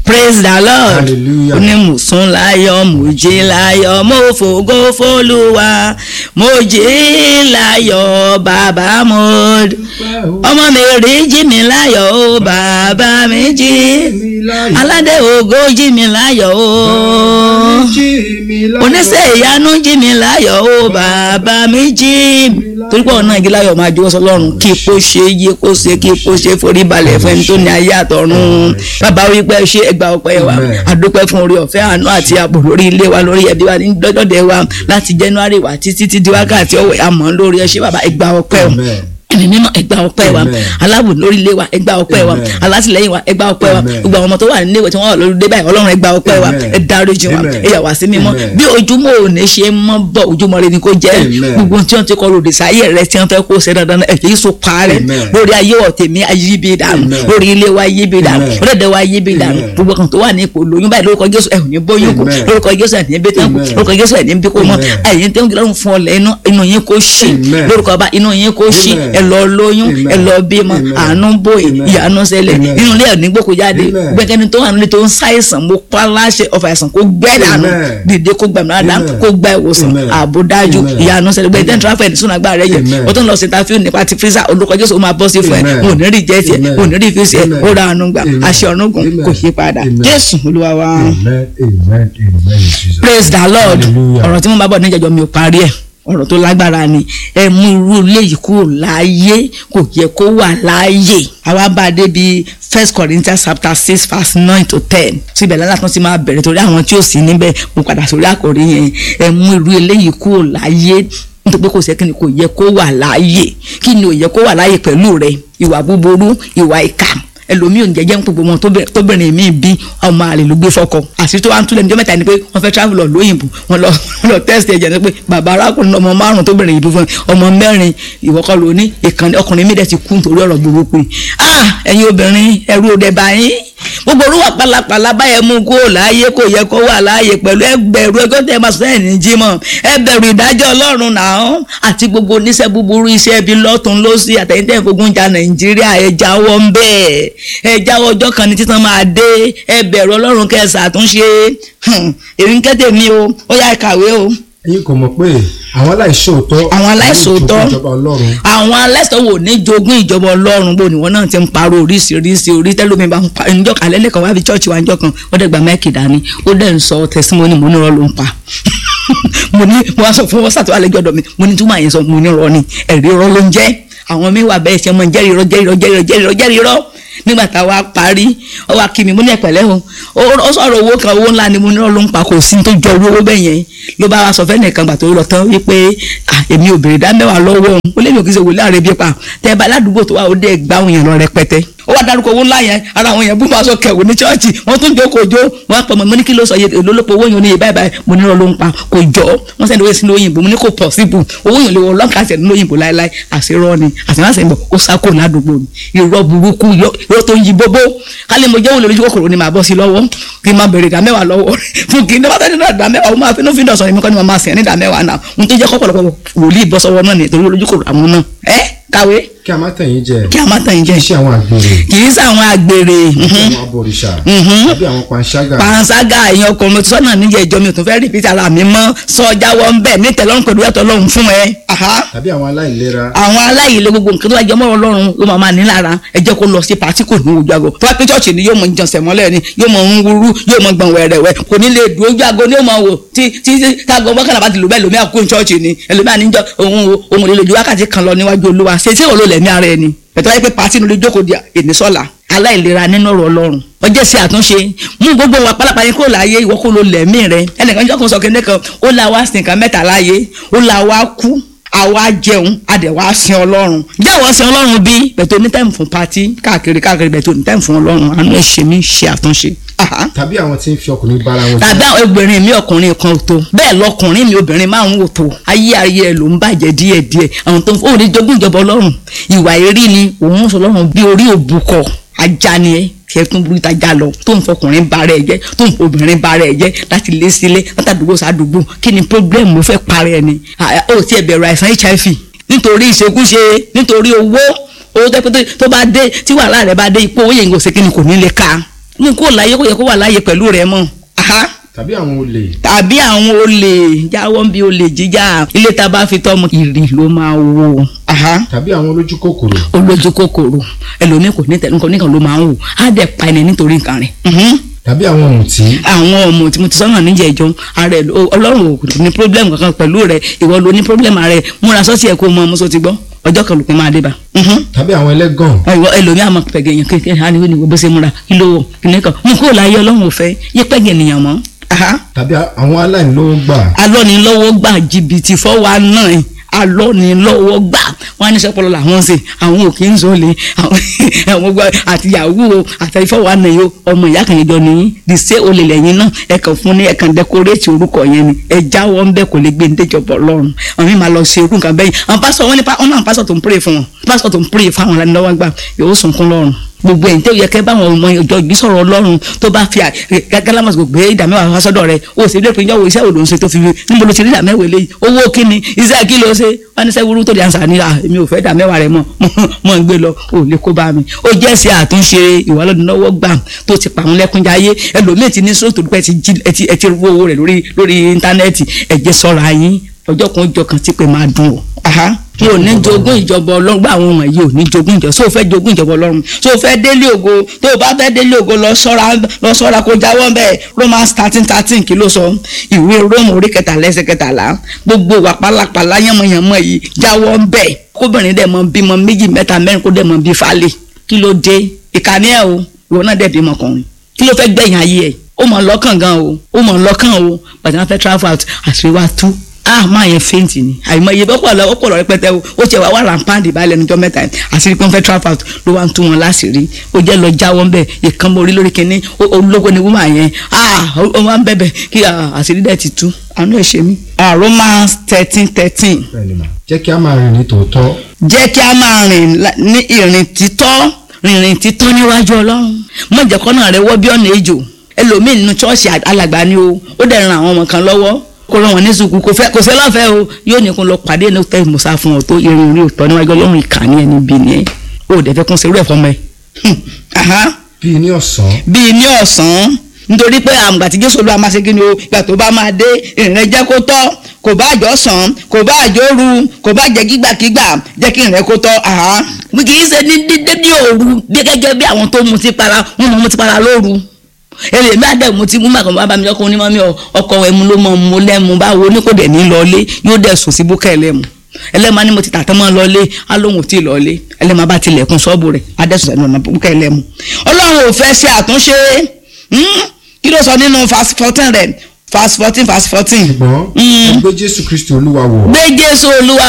praise the lord Hallelujah. ó ní mo sùn láyọ̀ mo jí láyọ̀ mo fògo fólúwa mo jí láyọ̀ bàbá mo dúpẹ́ o. ọmọ mi rí jí mi láyọ̀ o bàbá mi jí mi láyọ̀. aládé ògo jí mi láyọ̀ o jí mi láyọ̀. oníṣẹ́ ìyanu jí mi láyọ̀ o bàbá mi jí torí pé ọ̀nà igi láyọ̀ máa jọwọ́ sọlọ́run kí ipò ṣe yé kó ṣe kí ipò ṣe forí balẹ̀ fún ẹni tó ní ayé àtọ̀run bàbá wí pé ṣé ẹgbà ọpẹ́ wa Amen. àdúpẹ́ fún orí ọ̀fẹ́ àánú àti ààbò lórí ilé wa lórí ẹbí wa ní dọ́dọ̀dẹ̀ wa láti January wa títí tí di wákàtí ọ̀wẹ̀ àmọ́ lórí ẹ ṣé bàbá ẹgbà ọpẹ́ o Amen. ẹ̀mí mímọ́ ẹgbà ọpẹ́ wa Amen. aláàbò lórí ilé wa ẹgbà ọpẹ́ wa Amen. alátìlẹ́yìn wa ẹgbà ọpẹ́ wa Amen. gbogbo àwọn ọmọ tó wà nílé ìwé tí wọ́n wà lórí dé báyìí ọlọ́run ẹgbà ọpẹ́ wa Amen. ẹ dáríjì wa Amen. ẹ yà wá sí mímọ́ Amen. bí ojúmọ́ òní ṣe mọ́ bọ̀ ojúmọ́ rẹ ni kò jẹ́ Amen. gbogbo tí wọ́n ti kọ́ lòdì sáyé rẹ tí wọ́n fẹ́ kó ṣe dandan ẹ̀ kìí so parẹ́ Amen. lórí ayé ọ̀tẹ̀mí ayíbi dànù Amen. lórí ilé wa ayíbi dànù Amen. lórí ẹ̀dẹ̀ wa ayíbi dànù Amen. gbogbo kan tó wà ní ipò lóyún báyìí lórúkọ Jésù ẹ̀ ò ní bóyún kù Amen. lórúkọ Jésù ẹ̀ ní bí tán kù Amen. lórúkọ Jésù ẹ̀ ní bí kò mọ́ Amen. ẹ̀yin tó ń gbọ́dọ̀ fún ọlẹ̀ inú inú yín kò ṣì Amen. lórúkọ ọba inú yín kò ṣì Amen. ẹ lọ lóyún Amen. ẹ lọ bímọ Amen. àánú bòyè Amen. ìyanu ṣẹlẹ̀ Amen. nínú ilé ẹ̀ ní gbòkó jáde Amen. gbẹ́kẹ́ni tó wà nílé tó ń ṣàìsàn mo pa láṣẹ ọfà àìsàn kó gbẹ́ dànù Amen. dìde kó gbàmù dáadáa Amen. kó gba ìwòsàn Amen. ààbò dájú Amen. ìyanu ṣẹlẹ̀ gbẹ́dẹ́ tráfẹ̀ ní sún agbára rẹ yẹ Amen. o tó ń lọ sí tafiu nípa ti fírísà olùkọ́ jésù ó máa bọ́ sí fún ẹ Amen. mo ní rí jẹ́ tiẹ̀ Amen. mo ní rí fi ṣe Amen. ó ra àánú gbà Amen. àṣẹ ọ̀rùngún Amen. kò yí padà Amen. jésù olúwa wa Amen. Amen. Amen. Jesus. praise the lord Hallelujah. ọ̀rọ̀ tí mo bá bọ̀ níjẹ̀jọ́ mi ò parí ẹ̀ ọ̀rọ̀ tó lágbára ni ẹ mú irú ilé yìí kúrò láàyè kò yẹ kó wà láàyè àwa bá a débi first corinthians chapter six verse nine to ten síbẹ̀ lálẹ́ àtúntò ti máa bẹ̀rẹ̀ torí àwọn tí ò sí níbẹ̀ mo padà sórí àkòrí yẹn ẹ mú irú ilé yìí kúrò láàyè nítorí pé kò sẹ́ kí ni kò yẹ kó wà láàyè kí ni ò yẹ kó wà láàyè pẹ̀lú rẹ ìwà búburú ìwà ìkà ẹlòmíì ò ní jẹjẹ ń pè gbogbo tóbìnrin mi bí ọmọ àlè ló gbé fọkọ àṣírí tó wá ń túlẹ̀ níjọ́ mẹ́ta ni pé wọ́n fẹ́ travel lọ lóyìnbó wọ́n lọ wọ́n lọ test ẹ̀jẹ̀ ni pé bàbá arákùnrin ọmọ márùn tóbìnrin yìí bí fún ọmọ mẹ́rin ìwọ́kọ́ ló ní ìkànnì ọkùnrin mi dẹ̀ ti kú nítorí ọ̀rọ̀ burúkú yìí ah ẹ̀yin obìnrin ẹrú òde báyìí gbogbo orúwà pálapàla báyẹn mú kó láàyè kò yẹ kó wà láàyè pẹ̀lú ẹgbẹ̀rú ẹgbẹ́ tẹ́ ẹ máa sọ ẹ̀ ní jímọ̀ ẹbẹ̀rù ìdájọ́ ọlọ́run náà àti gbogbo oníṣẹ́ búburú iṣẹ́ ibi lọ́tún lọ́sí àtẹ̀yìntẹ́ ìfogun ja nàìjíríà ẹ jáwọ́ ń bẹ́ẹ̀ ẹ jáwọ́ ọjọ́ kan ní títàn máa dé ẹbẹ̀rù ọlọ́run kẹsà àtúnṣe èmi ń kẹ́tẹ̀ mi o ó yá kàwé o ẹ̀yin kò mọ̀ pé àwọn aláìṣòótọ́ àwọn aláìṣòótọ́ ní ìjọba ọlọ́run àwọn aláìsàn wò ní jogún ìjọba ọlọ́run bò ní wọn náà ti ń parọ́ oríṣiríṣi orí tẹ́lómi bá ń pa ẹnìjọ́ kan alẹ́ nìkan wá fi chọ́ọ̀chì wa ńjọ́ kan ó dẹ̀ gba máìkì dání ó dẹ̀ ń sọ tẹ̀símọ́nì mo ní irọ́ ló ń pa mo ní mo wá sọ fún wọn sàtúwà lẹ́jọ́ ọ̀dọ̀ mi mo ní túmọ̀ àyẹ̀sọ mo ní irọ́ ni ẹ̀rí irọ́ ló ń jẹ́ àwọn mi wà bẹ́ẹ̀ ṣe mọ jẹ́rìí irọ́ jẹ́rìí irọ́ jẹ́rìí irọ́ jẹ́rìí irọ́ jẹ́rìí irọ́ nígbà tá a wá parí ó wá kí mi mo ní ẹ̀pẹ̀lẹ́ o ó sọ̀rọ̀ owó kan owó ńlá ni mo ní irọ́ ló ń pa kò sí tó jọ owó bẹ́ẹ̀ yẹn ló bá wa sọ fẹ́ nìkan gbà tó lọ tán wípé èmi ò béèrè dá mẹ́wàá lọ́wọ́ òun ó lé mi ò kí ṣe wòlé àrẹ bí pa tẹ́ bá aládùúgbò tó wà ó dé gbá òun yẹn lọ rẹpẹtẹ ó wá dárúkọ owó ńlá yẹn ara àwọn yẹn bú máa sọ kẹwò ní chọ́ọ̀chì wọ́n tún jókòó jó wọ́n á pọ̀ mọ́ mo ní kí ló sọ yẹ olólùpọ̀ owó yẹn ò ní yẹ báyìí báyìí mo ní ló ń pa kò jọ wọ́n sẹ́ni owó sínú òyìnbó mo ní kò possible owó yẹn lè wọ lọ́nkà sẹ́ni òyìnbó láéláé àṣírọ́ ni àṣìmáṣẹ́ bọ̀ ó sá kò ládùúgbò mi irọ́ burúkú irọ́ tó ń yí bóbó kálí mo jẹ́ olórí kòkòrò ni màá bọ́ sí lọ́wọ́ kí n máa bèrè ìdá mẹ́wàá lọ́wọ́ fún kí n dábàá tẹ́lẹ̀ náà ìdá mẹ́wàá ó máa finú fi dọ̀sán èmi kọ́ ni mo máa sìn ní ìdá mẹ́wàá náà n tó jẹ́ kọ́pọ̀lọpọ̀ wòlíì bọ́ sọ́wọ́ náà nítorí olójú kòkòrò àwọn náà ẹ́ kàwé kí a má tàn yín jẹ kí a má tàn yín jẹ iṣẹ́ àwọn àgbèrè kì í sàwọn àgbèrè àwọn abọ̀rìṣà tàbí àwọn panṣágà panṣágà èèyàn ọkùnrin mo ti sọ́nà níjẹ̀ ìjọ mi ò tún fẹ́ rìpítì ara mi mọ́ sọ jáwọ́ ń bẹ̀ ní tẹ̀lọ́rùn pẹ̀lú ẹ̀tọ́ ọlọ́run fún ẹ. tàbí àwọn aláìlera àwọn aláìlè gbogbo nǹkan tó bá jẹ mọ́ ọlọ́run ló máa máa ní lára ẹ jẹ́ kó lọ sí pàtí kò ní ojú ago tó bá pé chọ́ọ̀chì ni yóò mọ ìjọsẹ̀ mọ́lẹ̀ ni yóò mọ ń wúrú yóò mọ gbọ̀n wẹ̀rẹ̀wẹ̀ kò ní lè dùn ojú ago ni yóò mọ wò tí tí tágo mọ́kànlá bá ti lò bẹ́ẹ̀ lómi àkókò chọ́ọ̀chì ni ẹlòmíà níjọ òun òun ò lè lójú wákàtí kan lọ níwájú olúwa ṣe tí òun lò lẹ́mí ara ẹni pẹ̀tọ́ wáyé pé pàtí ni olè jókòó di ènìsọ́la aláìlera nínú ọ̀rọ̀ ọlọ́run ọjọ́ sí àtúnṣe mú gbogbo wa pálápàá yín kó láàyè ìwọ kó lo lẹ̀mí rẹ ẹnìkan jọ́kùn sọ kéde kan ó la wá sin nǹkan mẹ́ta láàyè ó la wá kú àwa jẹun adẹ̀ wá sin ọlọ́run jẹ́wọ́ sin ọlọ́run bí bẹ̀tẹ̀ onítẹ̀mù fún pati káàkiri káàkiri bẹ̀tẹ̀ onítẹ̀mù fún ọlọ́run àánú ẹ̀ ṣe mí ṣe àtúnṣe. tàbí àwọn tí ń fi ọkùnrin bára wọn jẹ tàbí àwọn obìnrin mi ọkùnrin kan tó bẹ́ẹ̀ lọkùnrin mi obìnrin márùn ún tó ayé ayé ẹ ló ń bàjẹ́ díẹ̀díẹ̀ àwọn tó ń fọwọ́ ní jogún ìjọba ọlọ́run ìwà èrí ni òun sọ ọlọ́run bí orí òbúkọ ajá ni ẹ kí ẹ tún burú ìtajà lọ tó ń fọkùnrin bara ẹ jẹ tó ń fọbìnrin bara ẹ jẹ láti lé sílé látàdúgbò sàdúgbò kí ni problem mo fẹ́ parẹ́ ni ó ti ẹ̀ bẹ̀rù àìsàn hiv nítorí ìṣekúṣe nítorí owó owó tó tó bá dé tí wàhálà rẹ bá dé ipò owó yẹn kò sí kí ni kò ní lè ka mú kó láyé kó yẹ kó wà láyé pẹ̀lú rẹ mọ́ aha tàbí àwọn olè tàbí àwọn olè jáwọ́ bí olè jíjà ilé tá a bá fi tọ́mọ ìrì ló máa wò aha tàbí àwọn olójú kòkòrò olójú kòkòrò ẹlòmíì kò ní tẹ nǹkan nìkan ló máa ń wò á dẹ̀ pa ẹni nítorí nǹkan rẹ̀ mhm. tàbí àwọn ọ̀mùtí àwọn ọmọ tí mo ti sọ́nà níjẹ̀jọ́ ara ẹ̀ ló- ọlọ́run ò ní problem kankan pẹ̀lú rẹ̀ ìwọ ló ní problem ara ẹ̀ múra sọ́ọ̀tì ẹ̀ kó mọ ọmọ sọ ti gbọ́ ọjọ́ kan lòpin máa dé bá. Mhm. tàbí àwọn ẹlẹ́gàn ìwọ ẹlòmíì àmọ́ pẹ̀gẹ̀ yẹn kékeré á ní wọ́n ní bó ṣe múra kí ló wọ̀ kí ní kan mú kó láyé ọlọ́run ò fẹ́ yé pẹ̀gẹ̀ ènìyàn mọ́. Aha tàbí àwọn aláìlówó gbà alọ́nilọ́wọ́ gbà jìbìtì fọ́wọ́ náà alọ́nilọ́wọ́ gbà wọ́n á ní sọ́pọ̀lọ́ làwọn ṣe àwọn òkè ń sọ̀lẹ̀ àwọn gbọ́ àti yahoo àti ìfọwọ́ náà yóò ọmọ ìyá kan ìjọ nìyí the same olè lẹ́yìn náà ẹ kàn fún ní ẹ kàn dẹkọrétì orúkọ yẹn ni ẹ jáwọ́ ń bẹ́ kò lè gbé ní déjọba ọlọ́run àwọn mi máa lọ ṣe irú nǹkan bẹ́yìn àwọn pásítọ̀ wọn ní pa ọ̀nà pásítọ̀ tó ń pray fún wọn pásítọ̀ tó ń pray fún àwọn alánilọ́wọ́ gbà yóò sunkún lọ́rùn gbogbo ẹ̀yìn tó yẹ kẹ́ báwọn ọmọ ìjọ ìbí sọ̀rọ̀ ọlọ́run tó bá fi gágálámọ̀sì gbogbo ìdá mẹ́wàá wá sọ́dọ̀ rẹ̀ o sì lè pín ìjọwọ́ iṣẹ́ òdò ń ṣe tó fi níbo ló ti rí ìdá mẹ́wàá eléyìí owó kíni iṣẹ́ kí ló ṣe wọ́n ní sẹ́wúrú tó di àǹsà ní à èmi ò fẹ́ ìdá mẹ́wàá rẹ̀ mọ́ mọ́ ń gbé lọ ò lè kó bá mi ó jẹ́ sí àtúnṣe ìwàlódìnáwó gbà tó ti pàwọn lẹ́kúnjayé ẹlòmíì ti ní sóòtù pẹ́ ti jí ẹ ti ẹ ti rú owó rẹ̀ lórí lórí íńtánẹ́ẹ̀tì ẹ jẹ́ sọ́ra yín ọjọ́ kan ọjọ́ kan tí pé máa dùn o aha mi ò ní jogún ìjọba ọlọ́run gbà àwọn ọmọ yìí ò ní jogún ìjọba so fẹ́ jogún ìjọba ọlọ́run so fẹ́ délé ògo tó o bá fẹ́ délé ògo lọ sọ́ra lọ sọ́ra kó jáwọ́ bẹ́ẹ̀ romans thirteen thirteen kí ló sọ ìwé róòmù orí kẹtàlá ẹsẹ̀ kẹtàlá gbogbo wà pálapàla yánmọ̀yánmọ̀ yìí jáwọ́ bẹ́ẹ̀ kóbìnrin dẹ̀ mọ bímọ méjì mẹ́ta mẹ́rin kó dẹ̀ mọ bí falẹ̀ kí ló dé ìkànnì ẹ̀ o ìwọ náà dẹ̀ bímọ ọkùnrin kí ló fẹ́ gbẹ̀yìn ayé ẹ̀ ó mọ̀ lọ́kàn gan o ó mọ̀ lọ́kàn o pàtàkì wọn fẹ́ travel out àṣírí wa tú ah máa yẹn faint ni àìmọye ọpọlọ ọpọlọ rẹpẹtẹ o ó tiẹ̀ wá wà rampandi balẹ̀ níjọ́ mẹ́ta yẹn àṣírí pé wọ́n fẹ́ travel out ló wá ń tú wọn láṣìírí ó jẹ́ lọ jáwọ́ ńbẹ̀ ìkan mórí lórí kínní ológo ni wúmà yẹn ah ó máa ń bẹ̀bẹ̀ kí ah, àṣírí dẹ̀ ti tú àánú ẹ̀ ṣe mí. ah Romans thirteen thirteen bẹ́ẹ̀ ni mà jẹ́ kí a máa rìn ní tòótọ́ jẹ́ kí a máa rìn la- ní ìrìn títọ́ rìnrìn títọ́ níwájú ọlọ́run má jẹ́ kọ́nà rẹ wọ́ bí ọ̀nà ejò ẹlòmíì nínú ṣọ́ọ̀ṣì alàgbà ni o ó dẹ̀ ran àwọn ọmọ kan lọ́wọ́ kó rán wọn ní sùkú kò fẹ́ kò sí lọ́fẹ̀ẹ́ o yóò ní kó lọ pàdé ní tẹ́ ìmùsà fún ọ tó irin orí òtọ́ níwájú ọlọ́run ìkànnì ẹni bí ni ẹ ó dẹ̀ fẹ́ kún sí irú ẹ̀ fọmọ ẹ. Aha bíi ní ọ̀sán bíi ní ọ̀sán nítorí pé àmùgbà tí jésù olúwa máa ṣe kí ni o ìgbà tó bá máa dé ìrìn jẹ́ kó tọ́ kò bá àjọ sàn kò bá àjọ ru kò bá jẹ́ kígbàkígbà jẹ́ kí ìrìn kó tọ́ àá kì í ṣe ní dídé ní òru bí gẹ́gẹ́ bí àwọn tó mutí para wọ́n mọ̀ mutí para lóru èrè mi àdẹ mo ti mú màkàn bá mi ọkọ onímọ̀ mi ọkọ ẹmu ló mọ̀ mo lẹ́mu báwo ní kò dẹ̀ ní lọlé yóò dẹ̀ sùn sí búkẹ́ ẹlẹ́mu ẹlẹ́mà ni mo ti tàtọ́ mọ́ lọlé á lóhùn tí ì lọlé ẹlẹ́mà bá tilẹ̀kùn ṣọ́ọ̀bù rẹ̀ á dẹ̀ sùn sẹ́nu ọ̀nà búkẹ́ ẹlẹ́mu ọlọ́run ò fẹ́ ṣe àtúnṣe hmm? kí ló sọ nínú verse fourteen rẹ̀ verse fourteen verse fourteen ṣùgbọ́n Mm. ẹ gbé jésù kristi olúwa wọ̀ gbé jésù olúwa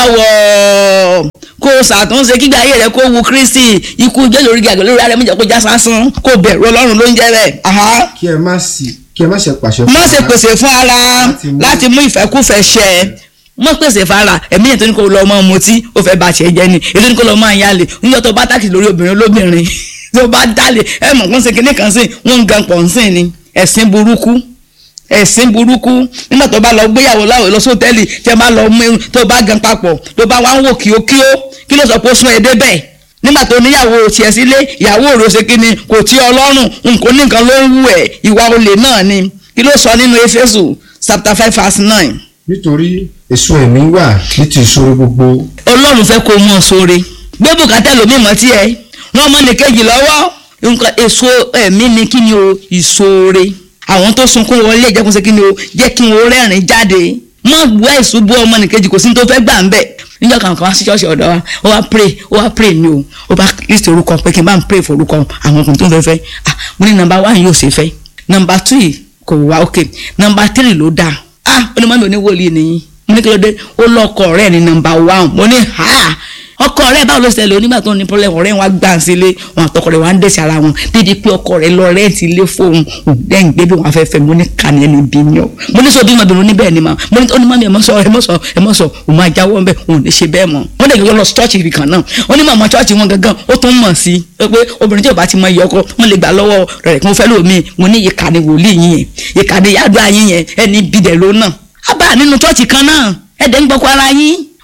wọ̀ kó o ṣàtúnṣe kígbà ayé rẹ kó wu kristi ikú jésù orí gàgà lórí ara mi jẹ́ kó já sásán kó bẹ̀rù ọlọ́run ló ń jẹ́ bẹ́ẹ̀. Aha kí ẹ má sì kí ẹ má ṣe pàṣẹ má ṣe ara pèsè fún ara Láti mú- láti mú ìfẹ́kúfẹ́ ṣẹ má pèsè fún ara ẹ̀mí yẹn tó ní kó lọ ọmọ mutí ó fẹ́ bá tiẹ̀ jẹ́ ni ètò ní kó lọ ọmọ àyàlè níjọ́ tó bá tákì lórí obìnrin olóbìnrin tó bá dálé ẹ mọ̀ wọ́n ṣe kinní kan sí wọ́n ń gan pọ̀ ń sìn ni ẹ̀sìn burúkú ẹ̀sìn burúkú nígbà tó bá lọ gbéyàwó láwọ̀ lọ sọ́tẹ́ẹ̀lì tẹ́ bá lọ mú tó bá gan papọ̀ tó bá wá ń wò kíókíó kí ló sọ pé ó sún ẹ débẹ̀ nígbà tó níyàwó tiẹ̀ sílé ìyàwó rò ṣe kí ni kò tí ọlọ́run nǹkan nìkan ló ń wù ẹ̀ ìwà olè náà ni kí ló sọ nínú Éfésù chapter five verse nine nítorí èso ẹ̀mí wà ní ti ìṣòro gbogbo ọlọ́run fẹ́ kó mọ̀ sóore gbé bùkátà lómi mọ́ tiẹ̀ rán ọmọ nìkejì lọ́wọ́ nǹkan èso ẹ̀mí ni kí ni o ìṣòore àwọn tó sunkún wọlé jẹ́ kó ṣe kí ni o jẹ́ kí wọ́n rẹ́rìn jáde mọ̀ wá ìṣubú ọmọ nìkejì kò sí ní tó fẹ́ gbà ń bẹ̀ níjọ́ kan kan wá sí ṣọ́ọ̀ṣì ọ̀dọ́ wa ó wá pray ó wá pray mi o ó bá list orúkọ pé kí n bá ń pray for orúkọ àwọn ọkùnrin tó ń fẹ́ fẹ́ ah mo ní number one yóò ṣe fẹ́ number two yìí kò wá ok number three ló dáa ah ó ní mọ́mí oníwòlíì nìyí mo ní kí ló dé ó lọkọ rẹ ní nọ́mbà one mo ní ha ọkọ rẹ báwo ló ṣẹlẹ̀ onígbà tó ní problem ọ̀rẹ́ wọn gbà sílé wọn àtọkọ rẹ wọn á ń dẹsẹ ara wọn dídí pé ọkọ rẹ lọ rẹǹtì ilé fóun òdẹ́yìn gbé bí wọn fẹ́ fẹ́ mo ní kàní ẹni bí yàn mo ní sọ bí mọbìnrin oníbẹ̀ ni ma mo ní onímọ̀ mi ẹ̀ mọ́ sọ ẹ̀ mọ́ sọ ẹ̀ mọ́ sọ òun máa jáwọ́ ń bẹ̀ òun ò ní ṣe bẹ́ẹ̀ mọ́ wọ́n dẹ̀ yọ lọ church ibì kan náà onímọ̀ ọmọ church wọn gangan ó tún mọ̀ sí i pé obìnrin tí ò bá ti mọ iye ọkọ wọn lè gbà lọ́wọ́ rẹ̀ kí wọ́n fẹ́ lómi mo ní ìkànnì wòlíì yín yẹn ìkànnì yàdúrà yín yẹn ẹni bìdẹ̀ ló náà á bá nínú church kan náà ẹ̀dẹ̀ ń gbọ́kọ ara yín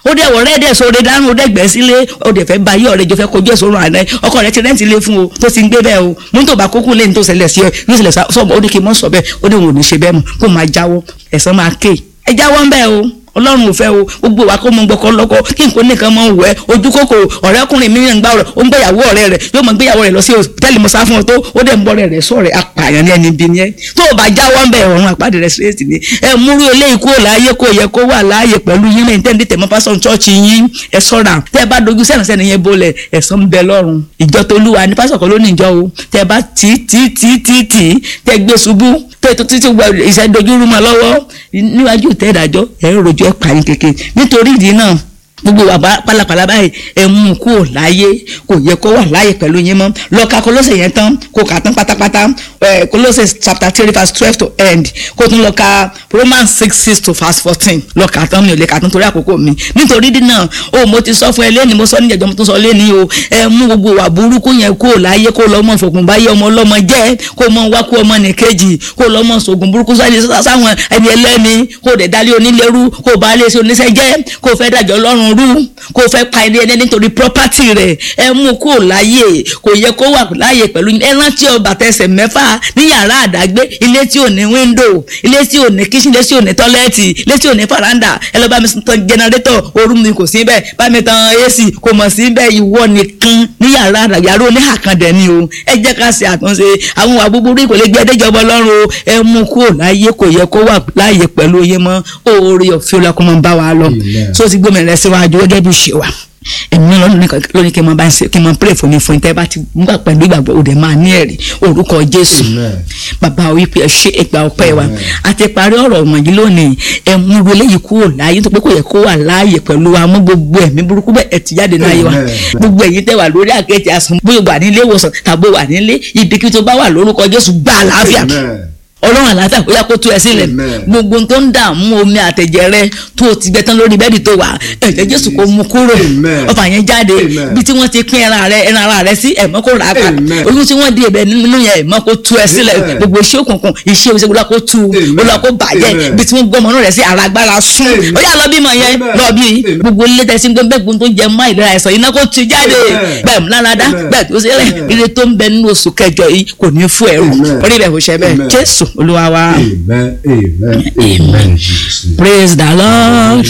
ó dẹ̀ wọ̀ rẹ́ẹ̀dẹ̀ sóore dánú ó dẹ̀ gbẹ́ sílé ó dẹ̀ fẹ́ ba yí ọ̀rẹ́ jọ fẹ́ kojú ẹ̀sọ́ ràn án ọkọ rẹ̀ ti rẹ́ǹtì lé fún o tó ti ń gbé bẹ́ẹ̀ o mú tó bá kókó lẹ́yìn tó ṣẹlẹ̀ sí ọ yóò ṣẹlẹ̀ sọ́ọ̀bù ó ní kí n mọ̀ sọ bẹ́ẹ̀ ó ní òun ò ní ṣe bẹ́ẹ̀ mọ̀ kó máa jáwọ́ ẹ̀san máa ké ẹ jáwọ́ ń bẹ́ẹ̀ o ọlọ́run ò fẹ́ o gbogbo wa kó mọ gbọkọ lọkọ kí n kò nìkan mọ wẹ ojú kòkò ọ̀rẹ́kùnrin mi ń gbà ọ̀rẹ́ ó ń gbéyàwó ọ̀rẹ́ rẹ̀ yóò mọ gbéyàwó rẹ̀ lọ sí hòtẹ́ẹ̀lì mọ́sá fún ọ tó ó dẹ̀ ń bọ́ rẹ̀ rẹ̀ sọ̀rẹ́ apààyàn ní ẹni bí ni ẹ tó o bá jáwọ́ ń bẹ̀ ọ̀run àpáàdé rẹ̀ síréètì ni ẹ múrú eléyìí kúrò láàyè kó yẹ kó wà láàyè pẹ̀lú yín lẹ́yìn tẹ́ǹdì tẹ̀mọ́ pásọ̀ chọ́ọ̀chì yín ẹ sọ̀ra tẹ́ ẹ bá dojú sẹ́nu sẹ́nu yẹn bolẹ̀ ẹ̀san ń bẹ lọ́run ìjọ tolúwa ní pásọ̀ kan ló ní ìjọ o tẹ́ ẹ bá tì tì tì tì tì tẹ́ gbé ṣubú tẹ́ tó títí ìṣẹ́dójú rúmọ lọ́wọ́ níwájú tẹ́ ìdájọ́ ẹ̀ ń rojú ẹ̀ pààyàn kékeré nítorí ìdí náà gbogbo wa pálapàla báyìí ẹ mú kó o láyé kò yẹ kó wà láyé pẹ̀lú yín mọ́ lọ́ka Kólósè yẹn tán kó kà tán pátápátá ẹ Kólósè chapter three verse twelve to end kó tún lọ́ka Romans six six to verse fourteen lọ́ka tán mi ò lè kà tán torí àkókò mi nítorí dínà o mo ti sọ fún ẹ lẹ́ni mo sọ níjẹ̀jọ́ mo tún sọ lẹ́ni o ẹ mú gbogbo wa burúkú yẹn kó o láyé kó o lọ́mọ fògùn báyé ọmọ ọlọ́mọ jẹ́ kó o mọ wá kó ọmọ nìkejì kó o lọ́mọ sògùn burúkú sáwọn ẹni ẹlẹ́ni kó o dẹ̀ dálé onílẹ̀rú kó o bá lé sí oníṣẹ́ jẹ́ kó o fẹ́ dájọ́ lọ́rùn rú kó fẹ́ pa ẹni ẹni nítorí property rẹ̀ ẹ mú kó láyè kò yẹ kó wà láyè pẹ̀lú ẹ rántí ọba tẹsẹ̀ mẹ́fà ní yàrá àdágbé ilé tí ò ní window ilé tí ò ní kitchen ilé tí ò ní tọ́lẹ́ẹ̀tì ilé tí ò ní faranda ẹ lọ bá mi tan generator ooru mi kò sí bẹ́ẹ̀ bá mi tan AC kò mọ̀ sí bẹ́ẹ̀ ìwọ nìkan ní yàrá àdágbé yàrá oníhàkàndẹ̀ ni o ẹ jẹ́ ká ṣe àtúnṣe àwọn ìwà búburú kò lè gbé ẹdẹ́jọba ọlọ́run o ẹ mú kó láyè kò yẹ kó wà láyè pẹ̀lú yín mọ́ oore ọ̀fẹ́ ọlọ́kùnrin bá wa lọ so ti gbómi rẹ síwájú gẹ́gẹ́ bí ṣe wà èmi náà lónìí kí n máa bá ń ṣe kí n máa pray fún mi fún yín tẹ́ bá ti gbà pẹ̀lú ìgbàgbọ́ òde máa ní ẹ̀rí orúkọ Jésù bàbá wípé ẹ ṣe ẹgbà ọpẹ́ wa àti parí ọ̀rọ̀ wọ̀nyí lónìí ẹ mú ro léyìí kúrò láàyè tó pé kò yẹ kó wà láàyè pẹ̀lú wa mú gbogbo ẹ̀mí burúkú bẹ́ẹ̀ ẹ ti jáde láàyè wa gbogbo ẹ̀yin tẹ́ wà lórí àkẹ́tì àsùn bóyá wà nílé ìwòsàn tàbí wà nílé ibikíbi tó bá wà lórúkọ Jésù gbà àlàáfíà ọlọ́run àlàáfíà kó yá kó tú ẹ sílẹ̀ gbogbo tó ń dààmú omi àtẹ̀jẹ̀ rẹ tó o ti gbẹ tán lórí bẹ́ẹ̀dì tó wà ẹ̀jẹ̀ jésù kó mú kúrò ọfà yẹn jáde bí tí wọ́n ti pín ẹran rẹ ẹran ara rẹ sí ẹ̀mọ́ kó rà á padà oyún tí wọ́n di ẹ̀bẹ̀ nínú yẹn ẹ̀mọ́ kó tú ẹ sílẹ̀ gbogbo iṣẹ́ òkùnkùn iṣẹ́ òṣèlú olúwa kó tú olúwa kó bàjẹ́ bí tí wọ́n gbọ́ ọmọ rẹ sí ara agbára sún ó yà lọ bímọ yẹn lọ bí gbogbo ilé tẹsí gbogbo tó jẹ mọ́ ìlera ẹ̀sọ́ iná kó tú jáde bẹ́ẹ̀ múláradá bẹ́ẹ̀ tó sílẹ̀ ire tó ń bẹ nínú oṣù kẹjọ yìí kò ní fún ẹrù orí bẹ́ẹ̀ kò ṣe bẹ́ẹ̀ jésù olúwa wa. amen amen amen jesus. praise the lord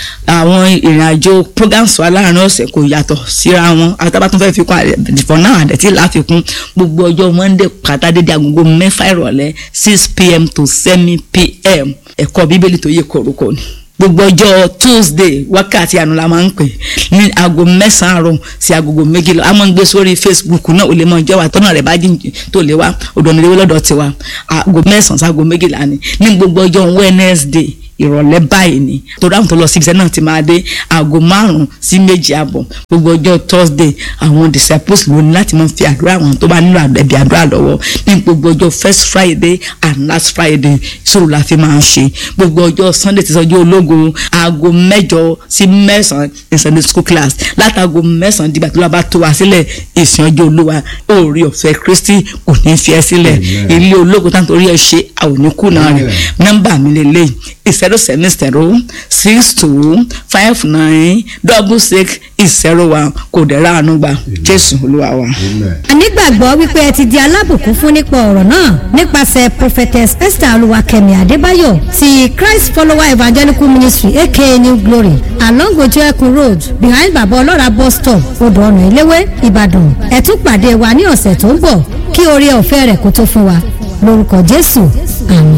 àwọn ìrìnàjò programs wa láàrin ọ̀sẹ̀ kò yàtọ̀ síra wọn àtàbà tó fẹ́ fi kún àdìfọ́ náà àdẹ̀tí láfikún gbogbo ọjọ́ monday pátá dédé agogo mẹ́fà ìrọ̀lẹ́ six pm to seven pm ẹ̀kọ́ bíbélì tó yẹ kọ̀ọ̀rọ̀kọ̀ ni gbogbo ọjọ́ tuesday wákàtí àánú la máa ń pè ní aago mẹ́sàn-án àárọ̀ sí agogo méjìlá a máa ń gbé sórí facebook náà ò lè mọ ìjọba tọ́nà rẹ̀ bá jìn tó lè wá òdòmìnira lọ́dọ̀ tiwa aago mẹ́sàn-án sí aago méjìlá ni ní gbogbo ọjọ́ wednesday ìrọ̀lẹ́ báyìí ni torí àwọn tó lọ síbi iṣẹ́ náà ti máa dé aago márùn-ún sí méjì àbọ̀ gbogbo ọjọ́ thursday àwọn disciples ló ní láti máa fi àdúrà àwọn tó bá nílò ẹ̀bí àdúrà lọ́wọ́ ní gbogbo ọjọ́ first friday and last friday sọ̀rọ̀ la fi máa ń ṣe gbogbo ọjọ́ sunday ti sọjọ́ ológun aago mẹ́jọ sí mẹ́sàn-án ní sunday school class látàgò mẹ́sàn-án dìgbà tó lọ bá tó wá sílẹ̀ ìsìn ọjọ́ olúwa oore ọ̀fẹ́ kristi kò ní fi ẹ́ sílẹ̀ ilé ológun táwọn torí ẹ ṣe àwọn oníkùnà rẹ̀ nọ́mbà mi lélẹ́yìn zero seven zero six two five nine double six zero one kò dẹ̀ ráàánú gbà jésù olúwa wa. a nígbàgbọ́ wípé ẹ ti di alábùkún fún nípa ọ̀rọ̀ náà nípasẹ̀ prophetess esther olúwakẹ́mi adébáyọ̀ ti christ follower evangelical ministry aka new glory along ojú ẹkùn road behind baba ọlọ́ra bus stop odò ọ̀nà eléwé ìbàdàn ẹ tún pàdé wa ní ọ̀sẹ̀ tó ń bọ̀ kí oore ọ̀fẹ́ rẹ̀ kó tó fún wa lórúkọ jésù àmín.